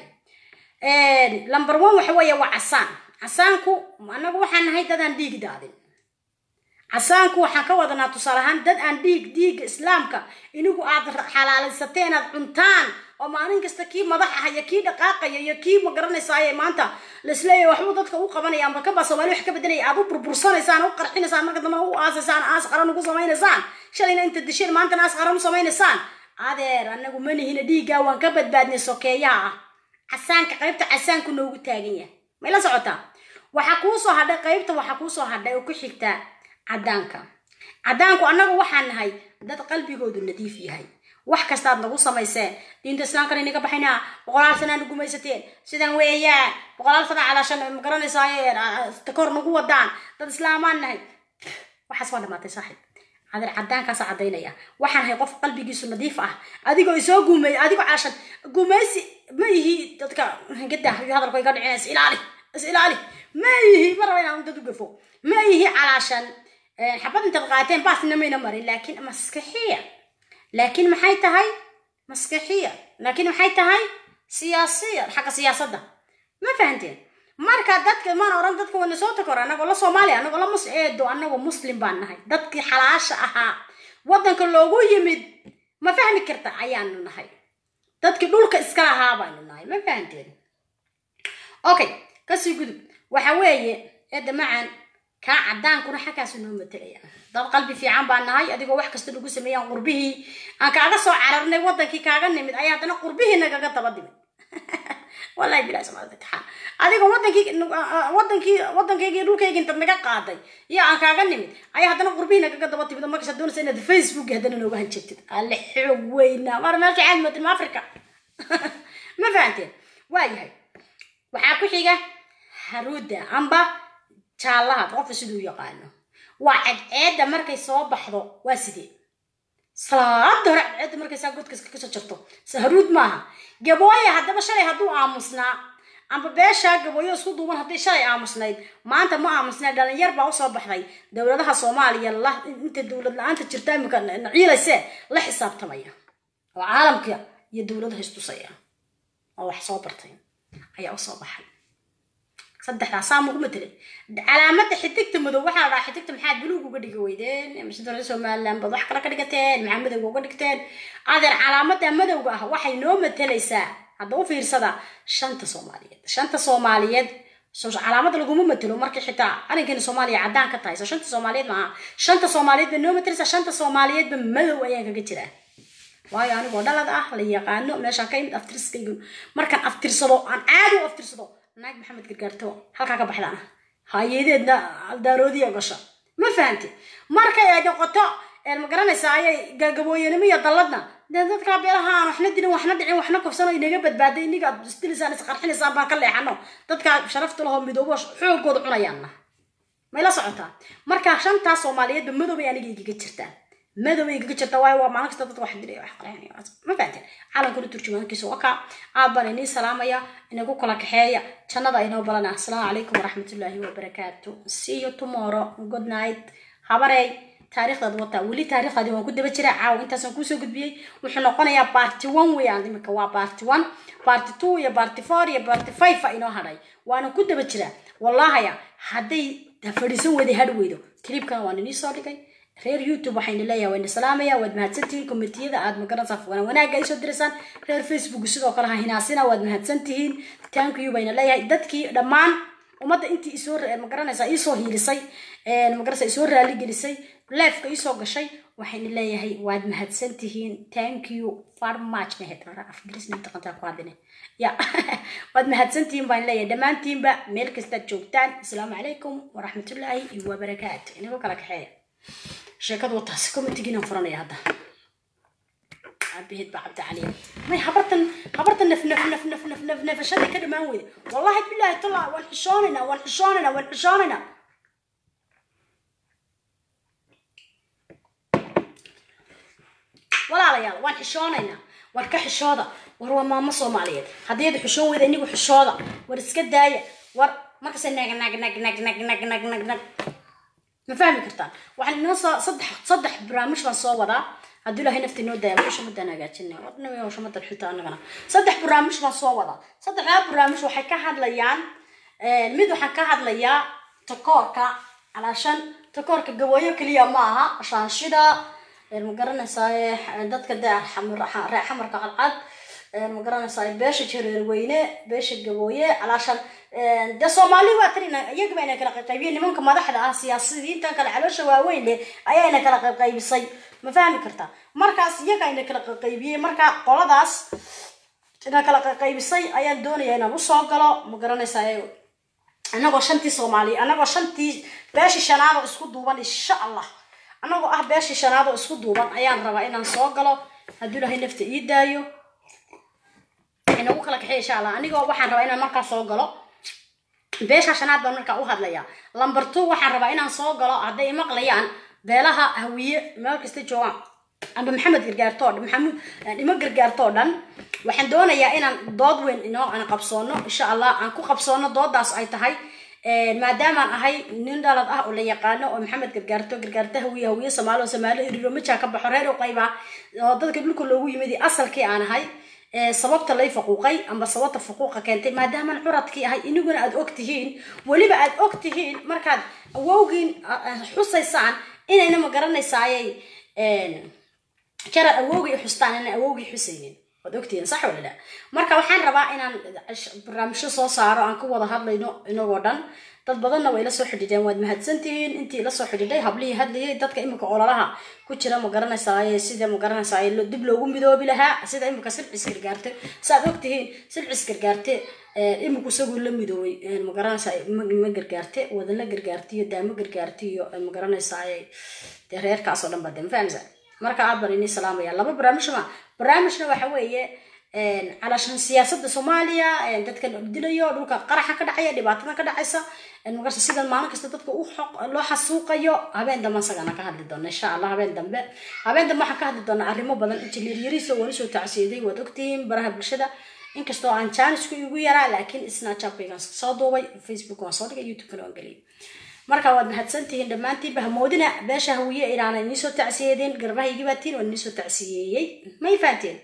number one waxa weeye waa casaan casaanku anagu waxaan nahay dadaan dhiigi daadin casaanku waxaan ka wadanaa tusaale ahaan dad aan dhiig dhiigga islaamka inigu aad xalaalaysateen aad cuntaan oo maalin kasta kii madax ah iyo kii dhaqaaqaya iyo kii magaranaysaay maanta laisleeyahay waxbuu dadka u qabanaya amba kabaa soomaali wax ka bedelaya aad u burbursanaysaan u qarxinaysaan marka dambena u aasaysaan aas qaran ugu samaynaysaan shalayna inta disheen maantana aas qaran u samaynaysaan adeer anagu manihina dhiiggaa waan ka badbaadnay sokeeyaha ah casaanka qaybta casaanku noogu taagan yahay may la socotaa waxaa kuu soo hadhay qaybta waxaa kuu soo hadhay oo ku xigtaa caddaanka caddaanku annagu waxaan nahay dad qalbigoodu nadiif yahay wax kastaad nagu samayseen diinta islaamkan inaga baxaynaa boqolaal sanaa nagu maysateen sidaan weeyaan boqolaal sana calaashan magaranaysaayeen takor nagu wadaan dad islaamaan nahay waxaas waa dhamaatay saaxiib adeer caddaankaasa caddaynaya waxaan ahay qof qalbigiisu nadiif ah adigoo isoo guumeey adigoo caashan guumeysi ma ihi dadka hangada iyo hadalku iga dhicin is ilaali is ilaali ma ihi ma raba inaan dad u gafo ma ihi calaashan xabad intaad qaateen baasna mayna marin laakiin maskaxiya laakiin maxay tahay maskaxiya laakiin maxay tahay siyaasiya xagga siyaasadda ma fahanteen marka dadka maan oran dadka wana soo takor anagoo la soomaaliya anagoo la mus eedo anagoo muslim baan nahay dadkii xalaasha ahaa waddanka loogu yimid ma fahmi karta ayaanu nahay dadkii dhulka iska lahaa baanu nahay ma fahanteen okay kasii gudub waxa weeye eedda macaan kaa caddaankuna xaggaasu noo matalaya dad qalbi fiican baan nahay adigoo wax kasta lagu sameeyaan qurbihii aan kaaga soo cararnay waddankii kaaga nimid ayaa haddana qurbihii nagaga daba dimid wallahi bilahi subxaana watacaala adigoo wadankii wadankii waddankaygii dhulkaygii intaad naga qaaday iyo aan kaaga nimid ayaa haddana qurbihii nagaga daba timid oo markaas doonaysa inaad facebook haddana nooga hanjirtid alle xoog weynaa mar meelka caadi mootin ma africa ma fahanteen waayahay waxaa ku xiga haruuda amba jaallaha qofka siduu yaqaano waa cadceedda markay soo baxdo waa sidee salaada hore cadceedda markay saa godkaska kasoo jirto haruud maaha gabooye haddaba shalay hadduu aamusnaa amba beeshaa gabooyo isku duuban hadday shalay aamusnayd maanta ma aamusnaa dhalinyar baa usoo baxday dowladaha soomaaliya la inta dowlad la-aanta jirta imika ciilayse la xisaabtamaya oo caalamka iyo dowladaha istusaya oo wax soo bartay ayaa usoo baxay saddexdaas saa mugu matelay calaamada xidigta madow waxaa la dhahaa xidigta maxaad buluug uga dhigi weydeen mise dowladda somaliland baad wax kale ka dhigateen maxaa madowga uga dhigteen adeer calaamada madowga ah waxay noo matelaysaa hadda u fiirsada shanta soomaaliyeed shanta soomaaliyeed calaamada laguma matelo markii xitaa arrinkeena soomaaliya caddaan ka tahay so shanta soomaaliyeed maaha shanta soomaaliyeed bay noo matelaysaa shanta soomaaliyeedba madow ayaan kaga jiraa waayo anigoo dhalad ah la yaqaano meeshaan ka imid aftirskaygu markaan aftirsado aan caadi u aftirsado naag maxamed gargaarto halkaa ka baxdaan hayadeedna daaroodiya gasha ma fahamti markay ay noqoto ma garanaysaa ayay gagabooyanimo iyo dalladna dee dadkaa beelaha aan waxna dilin waxna dhicin waxna kufsano inaga badbaaday iniga ad isdilisaan isqarxinaysaan baan ka leexano dadkaa sharafta lahoo midoobo xoogooda cunayaanna may la socotaa markaa shantaas soomaaliyeedba madoobay aniga igaga jirtaan madow ay kaga jirta waayo waa maalin kasta dadka wax dilay wax qarxinaya ma fahanteen calankuna turjumaankiisa waa kaa aad baan inii salaamaya inagu kala kaxeeya jannada inoo balana asalaamu calaykum waraxmatullaahi wabarakaatu see you tomorrow good night habarey taariikhdaad wataa weli taariikhdaadi waan ku daba jiraa caawa intaasaan kuusoo gudbiyey wuxuu noqonayaa barty one weeyaan imika waa barty one barty two iyo barty four iyo barty five a inoo hadhay waana ku daba jiraa wallahaya hadday fadhiisan weyday hadh weydo clipkan waan inii soo dhigay reer youtube waxayna leeyahay wayna salaamaya waad mahadsantihiin komitiyada aad magaranaysaa fugan wanaagga ay soo diraysaan reer facebook sidoo kale ha hinaasina waad mahadsantihiin thank you bayna leeyahay dadkii dhammaan ummadda intii isoo magaranaysaa iisoo hiilisay magaranaysaa isoo raaligelisay leefka iisoo gashay waxayna leeyahay waad mahadsantihiin thank you far much mahed afgrisna taqantaa ku hadine ya waad mahadsantihiin baan leeyahay dhammaantiinba meel kastaad joogtaan asalaamu calaykum waraxmatullaahi wabarakaatu inagu kala kaxeeya sheekadu wataas comitigiinaan furanaya hadda aabahid baa cabdi caliya may habartan habartan naf naf naf naf naf naf nafashaday ka dhamaan weyda wallahi bilaahi tallaa waan xishoonaynaa waan xishoonaynaa waan xishoonaynaa walaalayaal waan xishoonaynaa war ka xishooda war waa maamo soomaaliyeed haddii ad xishoon weyda inigu xishooda war iska daaya war markase nag nag nag nag nag nag nag nag nag ma fahmi kartaan waxaan inoo soo saddex saddex barnaamij baan soo wadaa haddii ilaahay nafti inoo daaya meesha madaan hagaajinay wadnami hawsha madan xita annagana saddex barnaamij baan soo wadaa saddexdaa barnaamij waxay ka hadlayaan mid waxaan ka hadlayaa takoorka calaashan takoorka gabooyo keliya ma aha shaanshida ma garanaysaa dadka de ree xamarka cadcad ma garanaysaa beesha jareer weyne beesha gabooye calaashan de soomaali waa tarina iyagaba ina kala qaybqaybiye nimanka madaxda ah siyaasiyiintan kale caloosha waaweyn leh ayaa ina kala qaybqaybisay ma fahmi kartaa markaas iyaga ina kala qaybqaybiyey marka qoladaas ina kala qaybqaybisay ayaan doonaya inaan usoo galo ma garanaysaa anagoo shantii soomaaliya anagoo shantii beeshii shanaad oo isku duuban insha allah anagoo ah beeshii shanaad oo isku duuban ayaan rabaa inaan soo galo hadduu ilahay nafta ii daayo inagu kala kaxey insha allah anigoo waxaan rabaa inaan markaa soo galo beesha shanaad baan markaa u hadlayaa lamber two waxaan rabaa inaan soo galo hadday maqlayaan beelaha hawiye meel kasta joogaan amba maxamed gargaartoo dhan maxamuud dhimo gargaartoo dhan waxaan doonayaa inaan dood weyn inoo aan qabsoono insha allah aan ku qabsoono doodaas ay tahay maadaamaan ahay nin dhalad ah oo la yaqaano oo maxamed gargaarto gargaarto hawiye hawiye soomaali oo soomaali iriro majaa ka baxo reer u qayba oo dadka dhulka loogu yimid asalkii aan ahay sababta lay faquuqay amba sababta faquuqa keentay maadaamaan curadkii ahay iniguna aad og tihiin weliba aad og tihiin markaad awowgiin xusaysaan inayna ma garanaysaaye jarad awowgii xustaan inaan awowgii xusaynin waad ogtihiin sax wala la marka waxaan rabaa inaan barnaamijyo soo saaro aan ku wada hadlayno inagoo dhan dad badanna way ila soo xidhiideen waad mahadsantihiin intii ila soo xidhiidhay hablihii hadlayay dadka imika ololaha ku jira ma garanaysaaye sida ma garanaysaay dib loogu midoobi lahaa sida imika silcis gargaarte saaad ogtihiin silcis gargaarte iminku isaguu la midoobay ma garanaysaa ma gargaarte wadala gargaarte iyo daamo gargaarte iyo ma garanaysaaye dee reerkaasoo dhan ba de ma fahamsa marka aad baan inii salaamaya laba barnaamij ma barnaamijna waxa weeye calashan siyaasada soomaaliya dadka dilayo dhulka qaraxa ka dhacaya dhibaatada ka dhacaysa magarta sidan maalin kasta dadka loo xasuuqayo habeen dambe isagana ka hadli doona insha allah habeen dambe habeen dambe waxaan ka hadli doonaa arrimo badan injineer yariisa waan usoo tacsiyaday waad ogtihiin baraha bulshada inkastoo aan jaanisku igu yaraa laakiin snatchapkaygan soo duubay facebook waan soo dhigay youtube-kana waan geliyay marka waad mahadsantihiin dhammaantiinba hamoodina beesha hawiye inaana iniisoo tacsiyeedeen garbahaygiibaatiin waan iniisoo tacsiyeeyey may fahanteen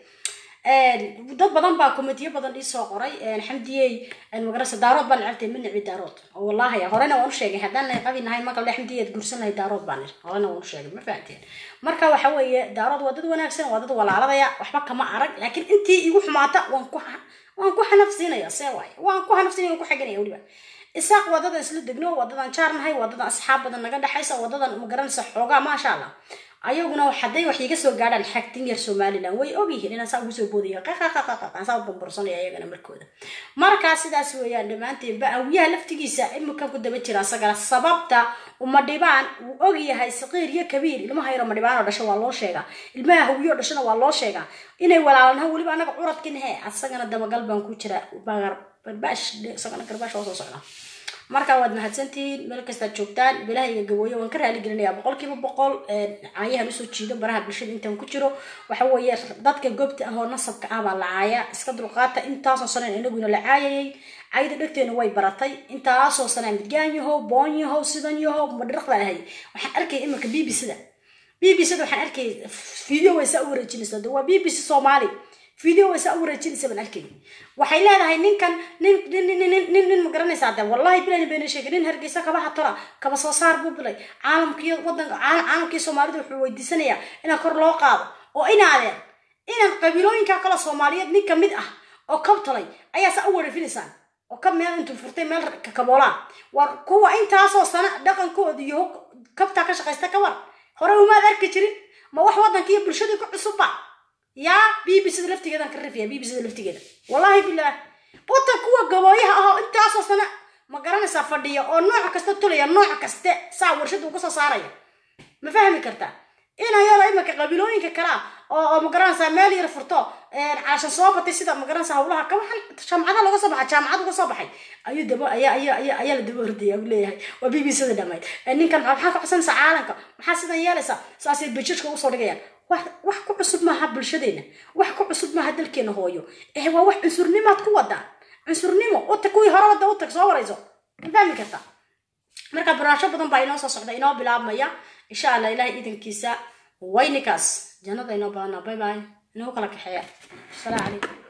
dad badan baa komitiyo badan iisoo qoray xamdiyey magarasa daarood baan necabtay ma necbi daarood oo wallahi horena waan u sheegay haddaan qabi nahay marka le xamdiyeed gursan lahay daarood baan ir horena waan u sheegay ma fahanteen marka waxa weeye daarood waa dad wanaagsan waa dad walaaladaya waxba kama arag laakiin intii igu xumaata waan ku waan ku xanafsiinaya see waaye waan ku xanafsiinaya waan ku xaganaya weliba isaaq wadadan isla degno wadadan jaarnahay wadadan asxaab badan naga dhexaysa wadadan magaranaysa xoogaa maasha allah ayaguna hadday wax iga soo gaadhaan xagtin yar somalilan way ogyihiin inaan saa ugu soo boodaya qaqaqaqaqaan saa bambursanaya ayagana markooda markaa sidaas weeyaan dhammaanteedba awiyaha laftigiisa imika ku daba jira asagana sababta uma dhibaan wuu ogyahay saqiir iyo kabiir ilmaha yar uma dhibaan oo dhasho waa loo sheegaa ilmaha hawiyo dhashona waa loo sheegaa inay walaalanaha weliba anaga curadkin he asagana dabagal baan ku jira barbaash isagana garbaash oo soo socda marka waad mahadsantihiin meel kastaad joogtaan bilahayga gabooyo waan ka raali gelinayaa boqolkiiba boqol caayahan usoo jiido baraha bulshada intaan ku jiro waxa weeye dadka goobta ah oo nasabka ah baa la caaya iska dulqaata intaasoo saneen inaguna la caayayay cayda dhegteena way baratay intaasoo sanaa midgaan yahow boon yahow sidan yahow madhiraq baa lahay waxaan arkaya iminka b b c-da b b c-da waxaan arkaya video way saa u wareejinaysa waa b b c soomaali video way saa u wareejinaysa baan arkay waxay leedahay ninkan nin nin nin nin nin nin ma garanaysaa de wallahi bilan bayna sheegay nin hargeysa kabaha tora kaba soo saar buu bilay caalamkii wadanka caalamkii soomaalida wuxuu weydiisanayaa inaan kor loo qaado oo inaadeen inaan qabiilooyinka kale soomaaliyeed nin kamid ah oo kab talay ayaa saa u wareefinaysaan oo kab meel intuu furtay meel kakaboolaan war kuwa intaasoo sana dhaqankooda iyo kabtaa ka shaqaysta ka war hore umaad arki jirin ma wax wadanka iyo bulshadii ku cusubba yaa b b c da laftigeedan ka rifiya b b c da laftigeeda wallahi bilah watan kuwa gabooyaha ahoo intaasoo sana ma garanaysaa fadhiya oo nooc kasta tulaya nooc kaste saa warshada uga soo saaraya ma fahmi kartaa inaa yaro imanka qabiilooyinka kalea oo oo ma garanaysaa meel yar furto caashan soo batay sida ma garanaysaa hawlaha ka waxan jaamacada looga soo baxay jaamacad uga soo baxay ayuu daba ayaa ayaa ayaa ayaa la daba ordaya u leeyahay waa b b c da dhamayd ninkan maxaa ka codsanaysaa caalamka maxaa sidan yeelaysaa saasay bajajka usoo dhigayaan wax wax ku cusub maaha bulshadeena wax ku cusub maaha dalkeena hooyo eh waa wax cunsurnimaad ku wadaa cunsurnimo uta kuwii hore wada utag soo warayso ma fahmi karta marka barnaamijyo badan baa inoo soo socda inoo bilaabmaya insha allah ilahay idankiisa waynikaas jannada inoo badana bye bye inoo kala kaxeeya asalaamu calaykum